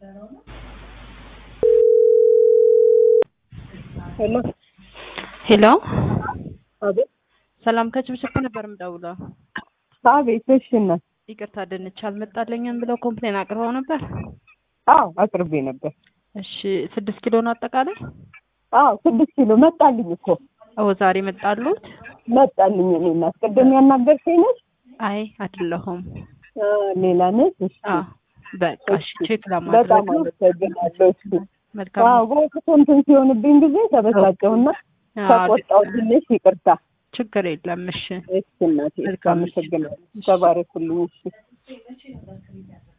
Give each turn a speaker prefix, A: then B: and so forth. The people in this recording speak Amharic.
A: ሄሎ
B: ሄሎ
A: አቤት
B: ሰላም ከችብችብ ነበር የምደውለው።
A: አቤት እሺ እናት
B: ይቅርታ ድንች አልመጣልኝም ብለው ኮምፕሌን አቅርበው ነበር።
A: አዎ አቅርቤ ነበር
B: እሺ ስድስት ኪሎ ነው አጠቃላይ?
A: አዎ ስድስት ኪሎ መጣልኝ እኮ
B: ኦ ዛሬ መጣሉት?
A: መጣልኝ እኔ እናት ቅድም ያናገርከኝ ነች
B: አይ አይደለሁም።
A: ሌላ ነች እሺ
B: አ በቃ እሺ ቼክ
A: በጣም
B: ለማድረግ ነው።
A: አመሰግናለሁ እሺ
B: መልካም
A: አዎ በወቅቱ እንትን ሲሆንብኝ ጊዜ ተበሳጨሁና
B: አዎ፣
A: ተቆጣሁ ትንሽ ይቅርታ
B: ችግር የለም። እሺ
A: እሺ እናቴ
B: መልካም እሺ።
A: አመሰግናለሁ ተባረኩልኝ እሺ